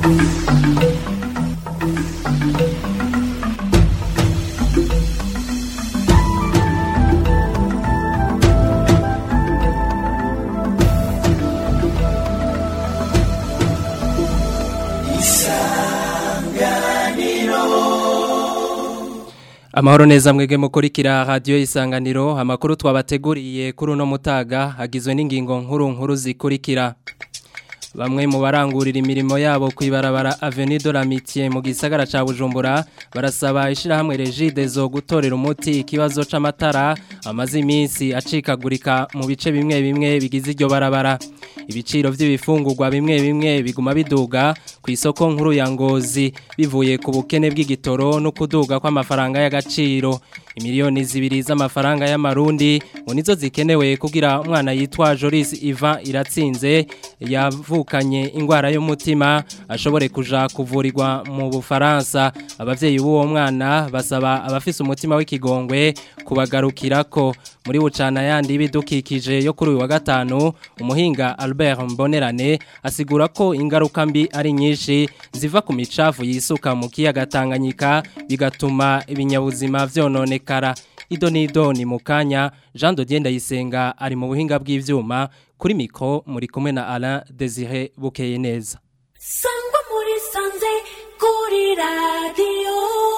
Amahoro neza mwege mukurikira radio isanganiro amakuru twabateguriye kuri uno mutaga agizwe n'ingingo nkuru nkuru zikurikira Bamwe mu barangurira imirimo yabo kwibarabara Avenue de l'Amitié mu gisagara ca Bujumbura barasaba ishira hamwe Regide zo gutorera umuti ikibazo c'amatara amazi iminsi acikagurika mu bice bimwe bimwe bigize iryo barabara ibiciro vy'ibifungurwa bimwe bimwe biguma biduga ku isoko nkuru ya Ngozi bivuye ku bukene bw'igitoro no kuduga kw'amafaranga y'agaciro imiliyoni zibiri z'amafaranga y'amarundi ngo nizo zikenewe kugira umwana yitwa Joris Ivan iratsinze yavukanye ingwara y'umutima ashobore kuja kuvurirwa mu Bufaransa abavyeyi b'uwo mwana basaba abafise umutima w'ikigongwe kubagarukirako muri bucana yandi bidukikije yo kuri uyu wa gatanu umuhinga Albert Mbonerane asigura ko ingaruka mbi ari nyinshi ziva ku micafu yisuka mu kiyaga Tanganyika bigatuma ibinyabuzima vyononekara ido nido ni mukanya Jean Dodier Ndayisenga ari mu buhinga bw'ivyuma kuri mikro muri kumwe na Alain Désiré Bukeye neza Sangwa muri sanze kuri radio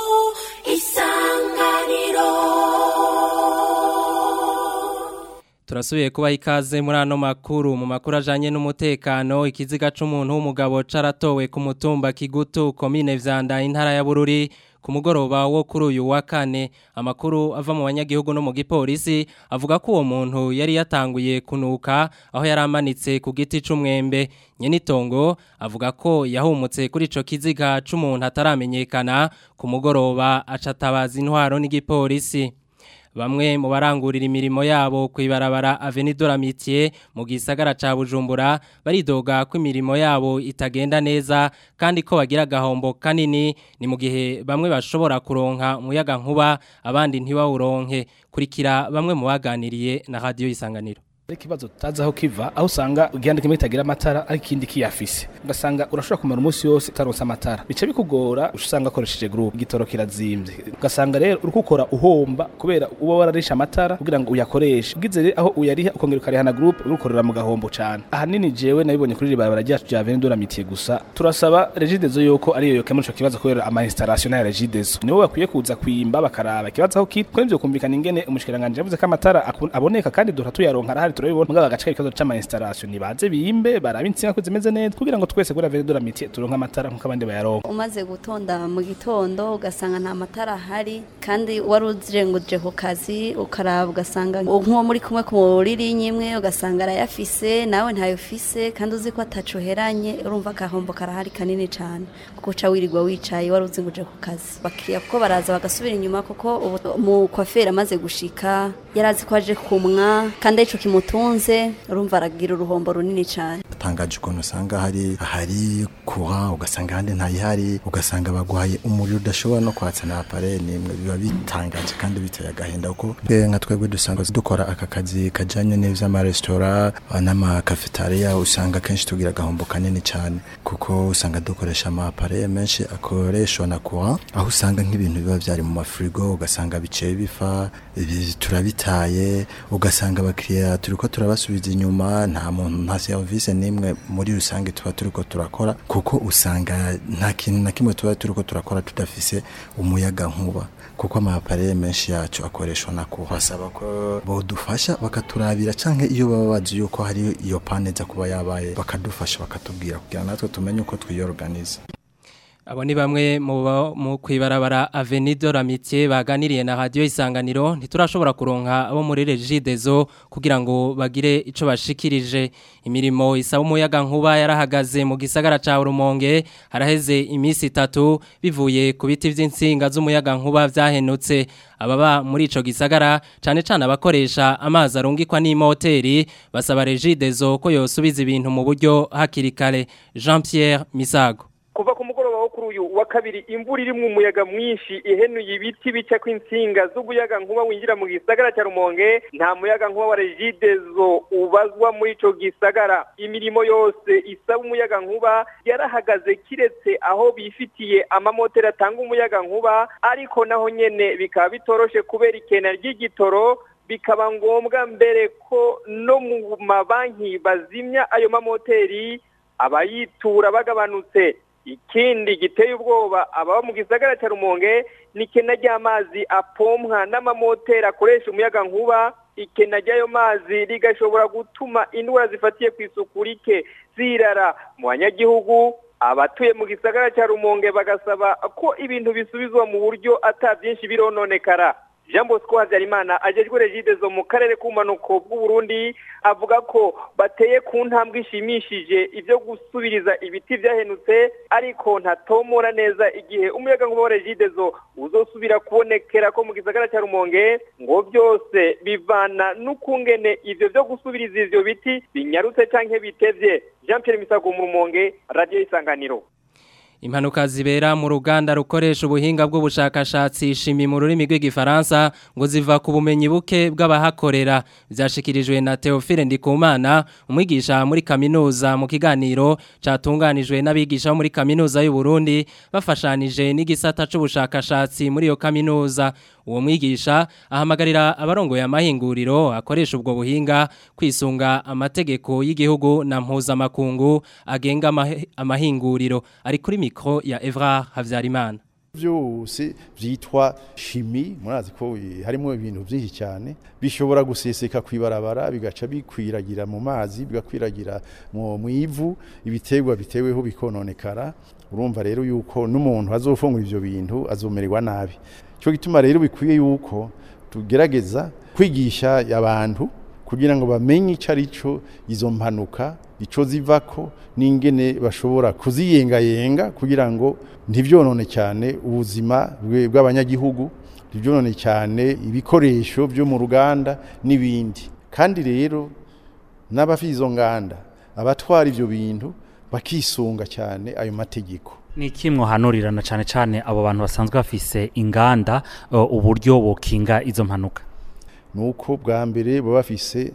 isanganiro Turasubiye kuba ikaze muri ano makuru mu makuru ajanye n'umutekano ikiziga c'umuntu w'umugabo caratowe ku mutumba Kigutu komine Vyanda intara ya Bururi ku mugoroba wo kuri uyu wa kane amakuru ava mu banyagihugu no mu gipolisi avuga ko uwo muntu yari yatanguye kunuka aho yari amanitse ku giti c'umwembe nyenitongo avuga ko yahumutse kuri ico kiziga c'umuntu ataramenyekana ku mugoroba acatabaza intwaro n'igipolisi Bamwe mu barangurira imirimo yabo kwibarabara Avenue de l'Amitié mu gisagara ca Bujumbura baridoga ko imirimo yabo itagenda neza kandi ko bagira gahombo kanini ni mu gihe bamwe bashobora kuronka umuyaga nkuba abandi ntibawuronke kurikira bamwe mu baganiriye na radio isanganiro ikibazo tutazi aho kiva aho usanga igihande kimwe kitagira amatara ariko ikindi kiyafise ugasanga urashobora kumara umunsi wose utaronse amatara bica bikugora usanga akoresheje groupe igitoro kirazimvye ugasanga rero uriko ukora uhomba kubera uba wararisha amatara kugira ngo uyakoreshe ugize rero aho uyariha ukongera ukarihana groupe urukorera mu gahombo cane ahanini jewe nabibonye kuri iri barabara ryacu rya Avenue de l'Amitié gusa turasaba Regideso yuko ariyo yokemura ico kibazo kubera ama installation ya Regideso nibo bakwiye kuza kwimba bakaraba ikibazo aho kiri kuko nivyo kumvikana ingene umushikiranganje yavuze ko amatara aboneka kandi duhora tuyaronka arahari turabibona mugabo agace ikibazo c'ama installation nibaze bimbe baraba insinga ko zimeze neza kugira ngo twese kuri Avenue de l'Amitié turonka amatara nkuko abandi bayaronka umaze gutonda mu gitondo ugasanga nta matara ahari kandi wari uzirenguje ku kazi ukaraba ugasanga nk'uwo muri kumwe ku ririnyi imwe ugasanga arayafise nawe ntayofise kandi uzi ko atacuheranye urumva agahombo karahari kanini cyane kuko uca wirirwa wicaye wari uzinguje ku kazi bakiriya kuko baraza bagasubira inyuma kuko mu kwaferi amaze gushika yari azi ko aje kumwa kandi arico kimutunze urumva aragira uruhombo runini cyane tangaje ukuntu usanga hari hari kuha ugasanga handi ntayihari ugasanga baguhaye umuriro udashobora no kwatsa na appareil nimwe biba bitangaje kandi biteye agahinda kuko nka twebwe dusanga dukora aka kazi kajanye n'ivy'amaresitora n'amakafetaria usanga kenshi tugira agahombo kanini cyane kuko usanga dukoresha ama appareil menshi akoreshwa na courant aho usanga nk'ibintu biba vyari mu mafrigo ugasanga biceye bifa turabitaye ugasanga abakiriya turiko turabasubiza inyuma nta muntu nta service nimwe muri rusange tuba turiko turakora kuko usanga nta kintu na kimwe tuba turiko turakora tudafise umuyaga nkuba kuko amapareye menshi yacu akoreshwa na kuhasaba ko bodufasha bakaturabira canke iyo baba bazi yuko hari iyo pane za kuba yabaye bakadufasha bakatubwira kugira natwe tumenye uko twiyorganiza Abo ni bamwe mu kwibarabara Avenue de l'Amitié baganiriye na radio isanganiro ntiturashobora kuronka abo muri Regideso kugira ngo bagire ico bashikirije imirimo isaba umuyaga nkuba yarahagaze mu gisagara ca Rumonge haraheze imisi itatu bivuye ku biti vy'insinga z'umuyaga nkuba vyahenutse ababa muri ico gisagara cane cane abakoresha amazi arungikwa n'imoteri basaba Regideso ko yosubiza ibintu mu buryo hakiri kare Jean Pierre Misago kuva ku mugoroba wo kuri uyu wa kabiri imvura irimwo umuyaga mwinshi ihenuye ibiti bica kw'insinga z'umuyaga nkuba winjira mu gisagara cya rumonge nta muyaga nkuba wa regidezo ubazwa muri ico gisagara imirimo yose isaba umuyaga nkuba yarahagaze kiretse aho bifitiye amamoteri atanga umuyaga nkuba ariko naho nyene bikaba bitoroshe kubera ikena ry'igitoro bikaba ngombwa mbere ko no mu mabanki bazimya ayo mamoteri abayitura bagabanutse ikindi giteye ubwoba ababa mu gisagara cya rumonge ni ikena ry'amazi apompwa n'amamoteri akoresha umuyaga nkuba ikena ry'ayo mazi rigashobora gutuma indwara zifatiye ku isuku rike zirara mu banyagihugu abatuye mu gisagara cya rumonge bagasaba ko ibintu bisubizwa mu buryo ata byinshi birononekara jean bosco habyarimana agejwe regidezo mu karere k'ubumanuko bw'uburundi avuga ko bateye ku ntambwe ishimishije ibyo gusubiriza ibiti byahenutse ariko ntatomora neza igihe umuyaga nkuba wa regidezo uzosubira kubonekera ko mu gisagara cya rumonge ngo byose bivana n'ukungene ivyo byo gusubiriza ivyo biti binyarutse canke bitevye jean pierre misago mu rumonge radiyo isanganiro Impanuka zibera mu ruganda rukoresha ubuhinga bw'ubushakashatsi shimi mu rurimi rw'igifaransa ngo ziva ku bumenyi buke bw'abahakorera byashikirijwe na Theophile Ndikumana umwigisha muri kaminuza mu kiganiro catunganijwe n'abigisha bo muri kaminuza y'u Burundi bafashanije n'igisata c'ubushakashatsi muri iyo kaminuza uwo mwigisha ahamagarira abarongoye amahinguriro akoresha ubwo buhinga kwisunga amategeko y'igihugu na mpuzamakungu agenga amahe- amahinguriro ari kuri mikro ya Evra Havyarimana byose byitwa shimi murazi ko eh, harimo ibintu byinshi cyane bishobora guseseka kwibarabara bigaca bikwiragira mu mazi bigakwiragira mu mu ivu ibiterwa biteweho bikononekara urumva rero yuko n'umuntu azofungura ivyo bintu azomererwa nabi cyo gituma rero bikwiye yuko tugerageza kwigisha abantu kugira ngo bamenye icyo ari cyo izo mpanuka icyo zivako n'ingene bashobora kuziyengayenga kugira ngo ntibyonone cyane ubuzima bwe- bw'abanyagihugu ntibyonone cyane ibikoresho byo mu ruganda n'ibindi kandi rero n'abafite izo nganda abatwara ibyo bintu bakisunga cyane ayo mategeko ni iki mwohanurirana cyane cyane abo bantu basanzwe bafise inganda uh, uburyo bokinga izo mpanuka nuko bwa mbere baba bafise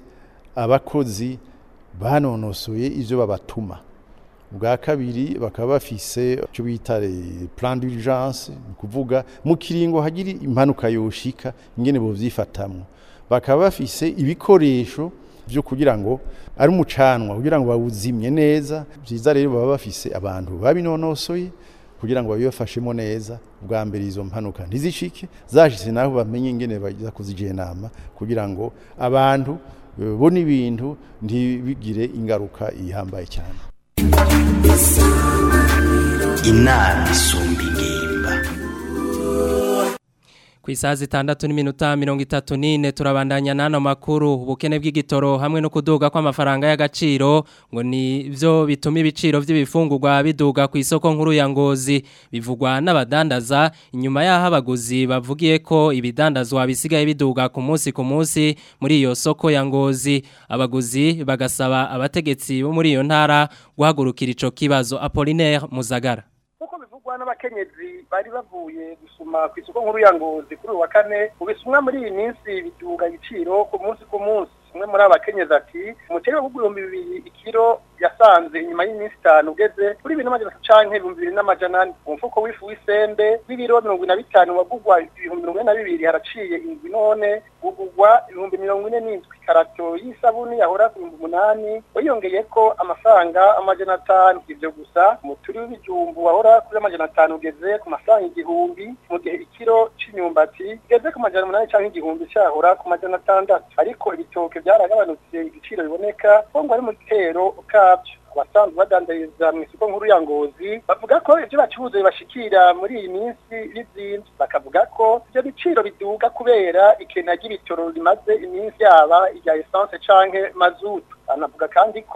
abakozi banonosoye ivyo babatuma bwa kabiri bakaba bafise icyo bita eh, plan d'urgence ni kuvuga mu kiringo hagira impanuka yoshika ingene bovyifatamwo bakaba bafise ibikoresho byo kugira ngo ari umucanwa kugira ngo bawuzimye neza byiza rero baba bafise abantu babinonosoye kugira ngo babibafashemo neza bwa mbere izo mpanuka ntizishike zashitse naho bamenye ingene bagiza kuzijenama kugira ngo abantu eh, bo n'ibintu ntibigire ingaruka ihambaye cyane inama isumba ingimba ku isaha zitandatu n'iminota mirongo itatu n'ine turabandanya n'ano makuru ubukene bw'igitoro hamwe no kuduga kw'amafaranga y'agaciro ngo ni byo bituma ibiciro by'ibifungurwa biduga ku isoko nkuru ya ngozi bivugwa n'abadandaza inyuma y'aho abaguzi bavugiye ko ibidandazwa bisigaye biduga ku munsi ku munsi muri iyo soko ya ngozi abaguzi bagasaba abategetsi bo muri iyo ntara guhagurukira ico kibazo Apollinaire Muzagara nk'uko bivugwa n'abakenyezi bari bavuye gusuma ku isoko nkuru ya ngozi kuri uyu wa kane ubisumwa muri iyi minsi biduga ibiciro ku munsi ku munsi umwe muri aba bakenyezi ati umuceri w'ibihumbi bibiri ikiro yasanze inyuma y'iminsi itanu ugeze kuri bibiri n'amajana atatu canke ibihumbi bibiri n'amajana ane umufuko w'ifu w'isende w'ibiro mirongo ine na bitanu wagugwa ibihumbi mirongo ine na bibiri haraciye indwi none ugugwa ibihumbi mirongo ine n'indwi karato y'isabuni yahora ku bihumbi umunani wiyongeye ko amafaranga amajana atanu ivyo gusa umuturi w'ibijumbu wahora kuri amajana atanu ugeze ku mafaranga igihumbi mu gihe ikiro c'imyumbati igeze ku majana umunani canke igihumbi cahora ku majana atandatu ariko ibitoke byaragabanutse igiciro biboneka ko ngo ari mu gitero kabyo abasanzwe badandariza mu isoko nkuru ya ngozi bavuga ko ibyo bacuruza bibashikira muri iyi minsi bizimvye bakavuga ko ibyo biciro biduga kubera ikena ry'ibitoro rimaze iminsi yaba irya essence canke mazutu banavuga kandi ko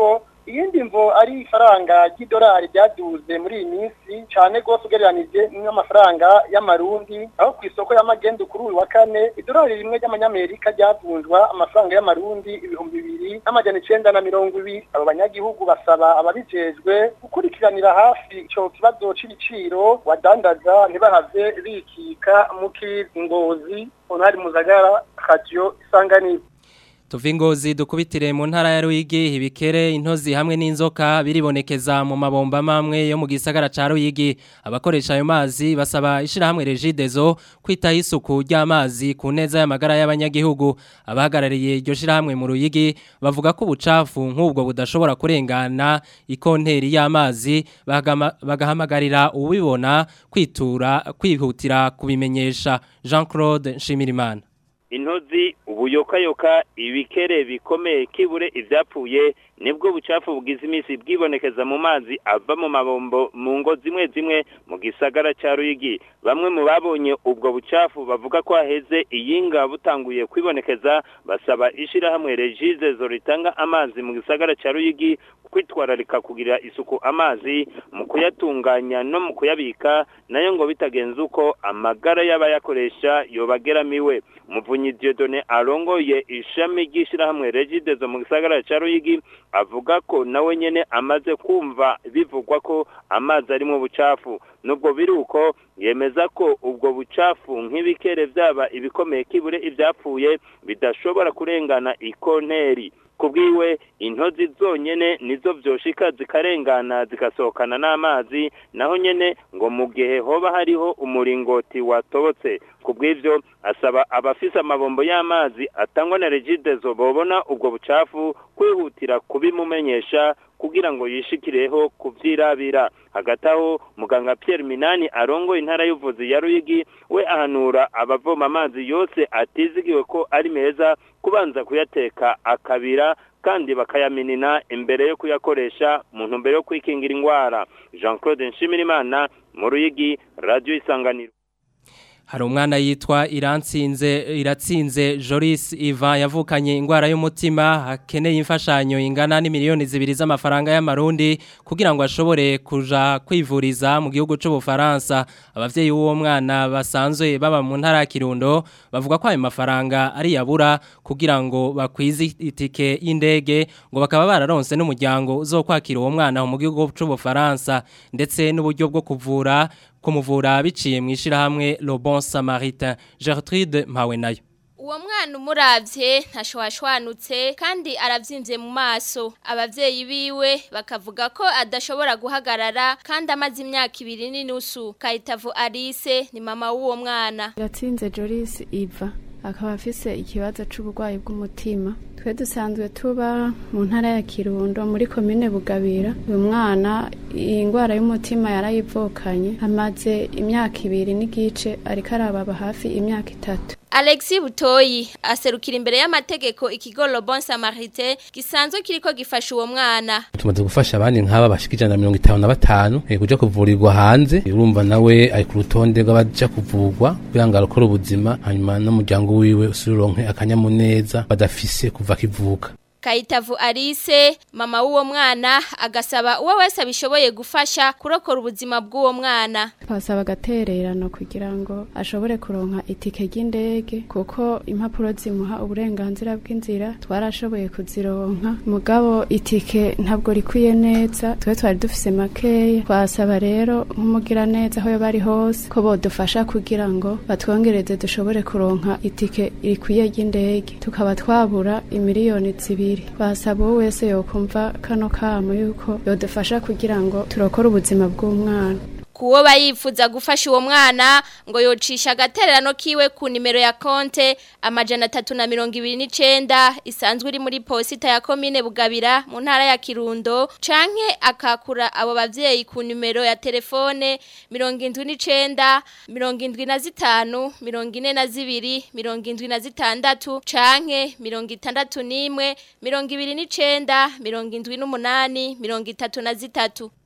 iyindi mvo ari ifaranga ry'idolari ryaduze muri iyi minsi cyane rwose ugereranije n'amafaranga y'amarundi aho ku isoko y'amagendu kuri uyu wa kane idolari rimwe ry'amanyamerika ryavunjwa amafaranga y'amarundi ibihumbi bibiri n'amajana icenda na mirongo ibiri abo banyagihugu basaba ababijejwe gukurikiranira hafi ico kibazo c'ibiciro wadandaza ntibahave bikika mu kingozi onari muzagara radio isanganiro Tuva ingozi dukubitire mu ntara ya Ruyigi ibikere intozi hamwe n'inzoka biribonekeza mu mabomba mamwe yo mu gisagara ca Ruyigi abakoresha ayo mazi basaba ishira hamwe Regidezo kwita isuku ry'amazi ku neza y'amagara y'abanyagihugu abahagarariye iryo shira hamwe mu Ruyigi bavuga ko ubucafu nk'ubwo budashobora kurengana ikonteri y'amazi bagama- bagahamagarira ubibona kwitura kwihutira kubimenyesha Jean-Claude Nshimirimana intozi ubuyokayoka ibikere bikomeye kibure ivyapfuye nibwo bucafu bugize iminsi bwibonekeza mu mazi ava mu mabombo mu ngo zimwe zimwe mu gisagara ca Ruyigi bamwe mu babonye ubwo bucafu bavuga ko haheze iyinga butanguye kwibonekeza basaba ishirahamwe Regidezo ritanga amazi mu gisagara ca Ruyigi kwitwararika kugira isuku amazi mu kuyatunganya no mu kuyabika nayo ngo bitagenze uko amagara y'abayakoresha yobageramiwe muvunyi Dieudonné arongoye ishami ry'ishirahamwe Regidezo mu gisagara ca Ruyigi avuga ko nawe nyene amaze kumva bivugwa ko amazi ari mu bucafu nubwo biri uko yemeza ko ubwo bucafu nk'ibikere vyaba ibikomeye kibure ivyapfuye bidashobora kurengana ikonteri kubwiwe intozi zonyene nizo vyoshika zikarengana zikasohokana n'amazi naho nyene ngo mu gihe hoba hariho umuringoti watobotse kubw'ivyo asaba abafise amabombo y'amazi atangwa na Regidezo bobona ubwo bucafu kwihutira kubimumenyesha kugira ngo yishikireho kuvyirabira hagati aho muganga Pierre Minani arongoye intara y'uvuzi ya Ruyigi we ahanura abavoma amazi yose atizigiwe ko ari meza kubanza kuyateka akabira kandi bakayaminina imbere yo kuyakoresha mu ntumbero yo kwikingira ingwara Jean Claude Nshimirimana mu Ruyigi Radio Isanganiro Hari umwana yitwa Iratsinze Iratsinze Joris Ivan yavukanye ingwara y'umutima akeneye imfashanyo ingana ni miliyoni zibiri z'amafaranga y'amarundi kugira ngo ashobore kuja kwivuriza mu gihugu cy'u Bufaransa abavyeyi w'uwo mwana basanzwe baba mu ntara ya Kirundo bavuga ko ayo mafaranga ari yabura kugira ngo bakwize itike y'indege ngo bakaba bararonse n'umuryango uzokwakira uwo mwana mu gihugu cy'u Bufaransa ndetse n'uburyo bwo kuvura kumuvura biciye mu ishirahamwe Le Bon Samaritain Gertrude Mpawe nayo Uwo mwana umuravye ntashwashwanutse kandi aravyimbye mu maso abavyeyi biwe bakavuga ko adashobora guhagarara kandi amaze imyaka ibiri n'inusu Kayitavu Alice ni mama w'uwo mwana Iratsinze Joris Iva akaba afise ikibazo c'uburwayi bw'umutima twe dusanzwe tuba mu ntara ya Kirundo muri komine Bugabira uyu mwana iyi ndwara y'umutima yarayivukanye amaze imyaka ibiri n'igice ariko arababa hafi imyaka itatu Alexi Butoyi aserukira imbere y'amategeko ikigo Le Bon Samaritain gisanzwe kiriko gifasha uwo mwana tumaze gufasha abandi nk'aba bashika ijana na mirongo itanu na batanu eh, kuja kuvurirwa hanze urumva nawe ari ku rutonde rw'abaja kuvurwa kugira ngo arokore ubuzima hanyuma n'umuryango wiwe usuronke akanyamuneza badafise kuva akivuka Kayitavu Alice mama w'uwo mwana agasaba uwo wese abishoboye gufasha kurokora ubuzima bw'uwo mwana twasaba agatererano kugira ngo ashobore kuronka itike ry'indege kuko impapuro zimuha uburenganzira bw'inzira twarashoboye kuzironka mugabo itike ntabwo rikwiye neza twe twari dufise makeya twasaba rero nk'umugira neza aho bari hose ko bodufasha kugira ngo batwongereze dushobore kuronka itike rikwiye ry'indege tukaba twabura imiliyoni zibiri basaba uwo wese yokumva kano kamo yuko yodufasha kugira ngo turokore ubuzima bw'umwana kuwo bayifuza gufasha uwo mwana ngo yocisha agatererano kiwe ku nimero ya konte amajana atatu na mirongo ibiri n'icenda isanzwe iri muri posita ya komine bugabira mu ntara ya kirundo canke akakura abo bavyeyi ku nimero ya telefone mirongo indwi n'icenda mirongo indwi na zitanu mirongo ine na zibiri mirongo indwi na zitandatu canke mirongo itandatu n'imwe mirongo ibiri n'icenda mirongo indwi n'umunani mirongo itatu na zitatu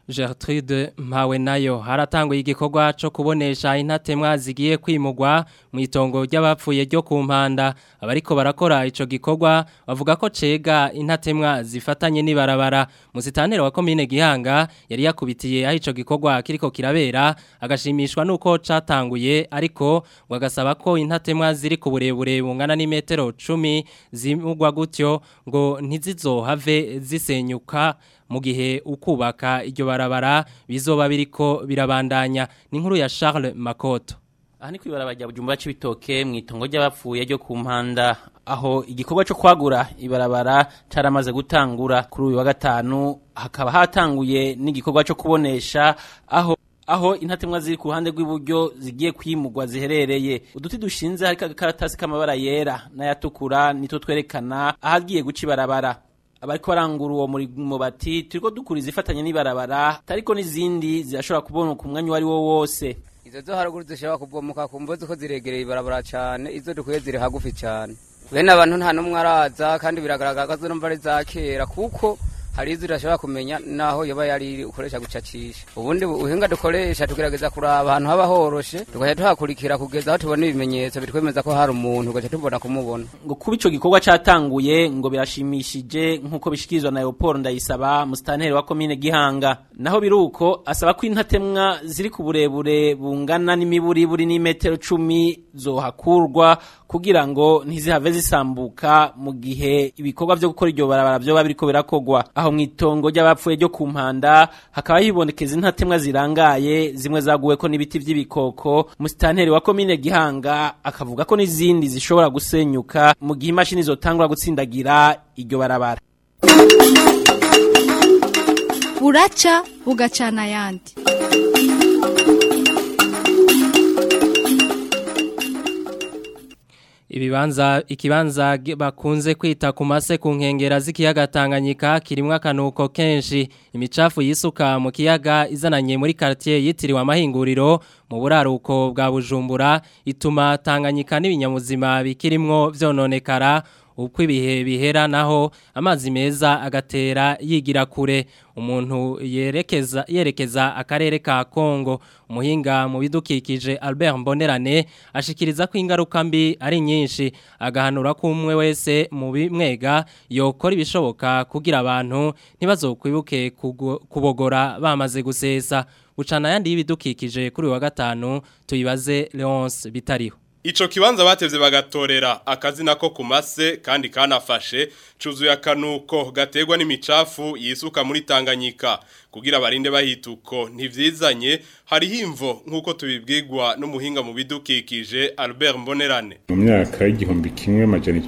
Gertrude mpawe nayo haratanguye igikorwa cyo kubonesha intatemwa zigiye kwimugwa mu itongo ry'abapfuye ryo ku mpanda abariko barakora ico gikorwa bavuga ko cega intatemwa zifatanye n'ibarabara musitanere wa komine Gihanga yari yakubitiye aho ico gikorwa kiriko kirabera agashimishwa nuko catanguye ariko bagasaba ko intatemwa ziri ku burebure bungana n'imetero 10 zimugwa gutyo ngo ntizizohave zisenyuka mu gihe ukubaka iryo barabara bizoba biriko birabandanya ni inkuru ya Charles Makoto aha ni kwibarabara rya bujumbura c'ibitoke mu itongo ry'abapfuye ryo ku mpanda aho igikorwa cyo kwagura ibarabara caramaze gutangura kuri uyu wa gatanu hakaba hatanguye n'igikorwa cyo kubonesha aho aho intatemwa ziri ku ruhande rw'iburyo zigiye kwimugwa ziherereye uduti dushinze hariko agakaratasi k'amabara yera n'ayatukura nitwo twerekana ahagiye guca ibarabara abariko barangura uwo murimo bati turiko dukura izifatanye n'ibarabara tariko n'izindi zirashobora kuboneka umwanya uwo ari wo wose izo zo haruguru zishobora kubomoka ku mvozi ko ziregereye ibarabara cyane izo dukwiye ziri hagufi cyane bene abantu nta n'umwe araza kandi biragaragara ko zo numva ari za kera kuko hari izo udashobora kumenya naho yoba yari ukoresha gucacisha ubundi ubuhinga dukoresha tugerageza kuraba ahantu haba horoshe tukajya tuhakurikira kugeza aho tubona ibimenyetso bitwemeza ko hari umuntu tugaca tubona kumubona ngo kuba ico gikorwa catanguye ngo birashimishije nk'uko bishikirizwa na Leopold Ndayisaba musitanteri wa komine Gihanga naho biruko asaba ko intatemwa ziri ku burebure bungana n'imiburiburi n'imetero cumi zohakurwa kugira ngo ntizihave zisambuka mu gihe ibikorwa vyo gukora iryo barabara vyoba biriko birakogwa aho mw'itongo ry'abapfuye ryo ku mpanda hakaba hibonekeza intatemwa zirangaye zimwe zaguweko n'ibiti vy'ibikoko musitanteri wa komine Gihanga akavuga ko n'izindi zishobora gusenyuka mu gihe imashini zotangura gutsindagira iryo barabara buraca bugacana ayandi Ibibanza ikibanza bakunze kwita ku mase ku nkengera z'ikiyaga Tanganyika kirimo akanuko kenshi imicafu yisuka mu kiyaga izananye muri quartier yitiriwe amahinguriro mu buraruko bwa Bujumbura ituma Tanganyika n'ibinyamuzima bikirimwo vyononekara uko ibihe bihera naho amazi meza agatera yigira kure umuntu yerekeza yerekeza akarere ka Kongo umuhinga mu bidukikije Albert Mbonerane ashikiriza ko ingaruka mbi ari nyinshi agahanura ko umwe wese mu bimwega yokora ibishoboka kugira abantu ntibazokwibuke kubogora bamaze gusesa ucana yandi y'ibidukikije kuri wa gatanu tuyibaze Leonce bitariho Ico kibanza batevye bagatorera akazina ko kumase kandi kanafashe cuzuye akanuko gategwa n'imicafu yisuka muri Tanganyika kugira barinde bahituko ntivyizanye hari himvo nkuko tubibwirwa n'umuhinga mu bidukikije Albert Mbonerane mu myaka y'igihumbi kimwe amajana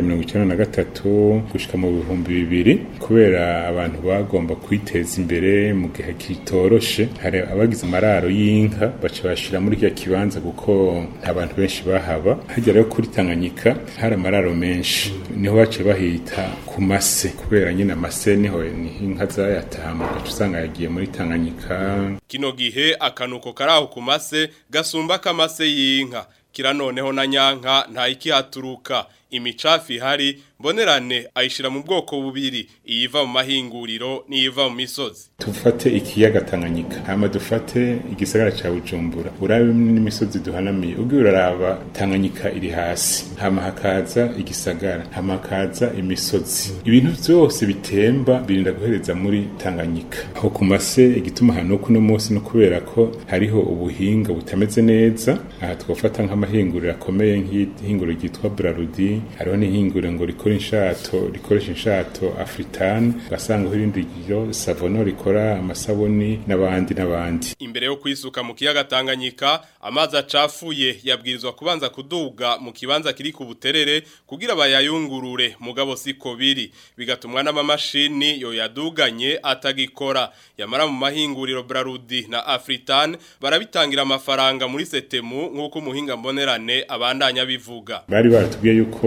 1993 gushika mu bihumbi bibiri kubera abantu bagomba kwiteza imbere mu gihe kitoroshe hari abagize amararo y'inka baca bashira muri kya kibanza kuko nta bantu benshi bahaba hajya rero kuri Tanganyika hari amararo menshi niho bace bahita ku mase kubera nyine amase niho inka zayataha usanga yagiye muri Tanganyika kino gihe akanuko karaho ku mase gasumba kamase y'inka kira noneho na nyanka nta ikihaturuka imicafi ihari mbonerane ayishira mu bwoko bubiri iyiva mu mahinguriro n'iyiva mu misozi tufate ikiyaga Tanganyika hama dufate igisagara ca Bujumbura urabe n'imisozi duhanamiye ubwo uraraba Tanganyika iri hasi hama hakaza igisagara hama hakaza imisozi ibintu byose bitemba birinda guhereza muri Tanganyika aho ku mase igituma hano kuno munsi no kubera ko hariho ubuhinga butameze neza aha twofata nk'amahinguriro akomeye nk'ihinguriro ryitwa Brarudi hariho n'ihinguriro ngo rikora inshato rikoresha inshato Afritan gasanga irindi ryo Savono rikora amasabuni n'abandi n'abandi imbere yo kwisuka mu kiyaga Tanganyika amazi acafuye yabwirizwa kubanza kuduga mu kibanza kiri ku buterere kugira bayayungurure mugabo siko biri bigatumwa n'amamashini yo yaduganye atagikora yamara mu mahinguriro Brarudi na Afritan barabitangira amafaranga muri setemu nk'uko umuhinga mbonerane abandanya bivuga bari baratubwiye yuko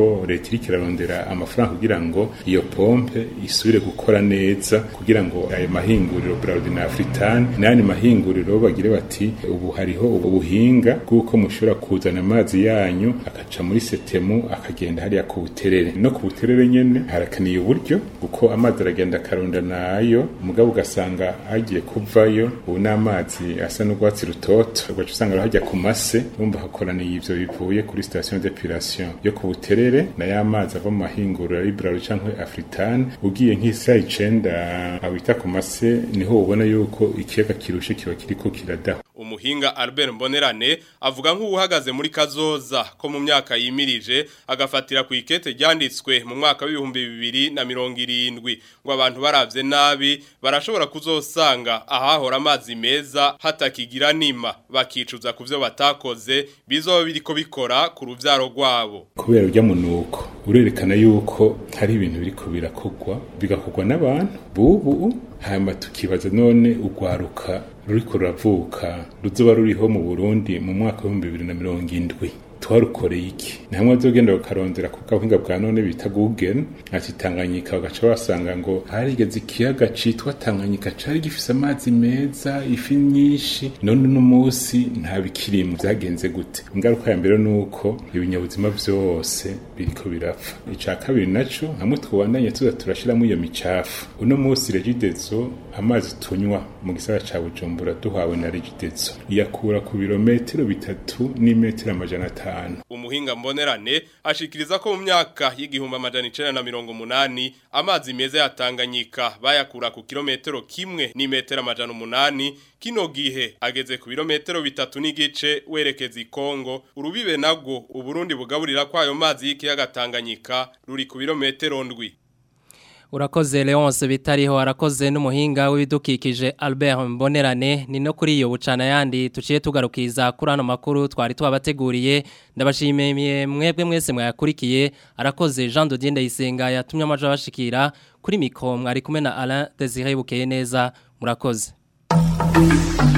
ko leta iriko irarondera amafaranga kugira ngo iyo pompe isubire gukora neza kugira ngo ayo mahinguriro Braludi na Afritan n'ayandi mahinguriro bagire bati ubu hariho ubuhinga bw'uko mushobora kuzana amazi yanyu akaca muri setemu akagenda hariya ku buterere no ku buterere nyene harakaniye uburyo kuko amazi aragenda akaronda nayo mugabo ugasanga hagiye kuvayo ubu n'amazi asa n'urwatsi rutoto ugaca usanga hajya ku mase urumva hakoraniye ivyo bivuye kuri station d'epilation yo ku buterere na ya mazi ava mu mahinguriro ari Braludi canke Afritan ugiye nk'isaha icenda awita ku mase niho ubona yuko ikiyaga kirushe kiba kiriko kiradaha umuhinga Albert Mbonerane avuga nk'uhagaze muri kazoza ko mu myaka yimirije agafatira ku ikete ryanditswe mu mwaka w'ibihumbi bibiri na mirongo irindwi ngo abantu baravye nabi barashobora kuzosanga ahahora amazi meza hatakigira nima bakicuza ku vyo batakoze bizoba biriko bikora ku ruvyaro rwabo kubera urya munuko urerekana yuko hari ibintu biriko birakogwa bigakorwa n'abantu bubu hanyuma tukibaza none urwaruka ruriko ruravuka ruzoba ruriho mu Burundi mu mwaka wa 2070 twarukoreye iki namwe azogenda bakarondera ku kabuhinga bwa none bita Google ati Tanganyika bagaca basanga ngo harigeze ikiyaga citwa Tanganyika cari gifise amazi meza ifi nyinshi none no musi nta bikirimo byagenze gute ingaruka ya mbere nuko ibinyabuzima vyose biriko birapfa ica kabiri naco hamwe twubandanye tuza turashiramo iyo micafu uno musi regidezo amazi tunywa mu gisagara ca Bujumbura duhawe na regidezo iyakura ku birometero bitatu n'imetero amajana atanu umuhinga mbonerane ashikiriza ko mu myaka y'igihumbi amajana icenda na mirongo umunani amazi meza ya Tanganyika bayakura ku kilometero kimwe n'imetero amajana umunani kino gihe ageze ku birometero bitatu n'igice werekeza i Kongo urubibe nagwo uburundi bugaburira kwayo mazi y'ikiyaga Tanganyika ruri ku birometero ndwi Urakoze Leonce bitariho arakoze n'umuhinga w'ibidukikije Albert Mbonerane ni no kuri iyo bucana yandi tuciye tugarukiza kuri ano makuru twari twabateguriye ndabashimiye mwebwe mwese mwayakurikiye arakoze Jean Dodier Ndayisenga yatumye amajo bashikira kuri mikro mwari kumwe na Alain Désiré Bukeye neza murakoze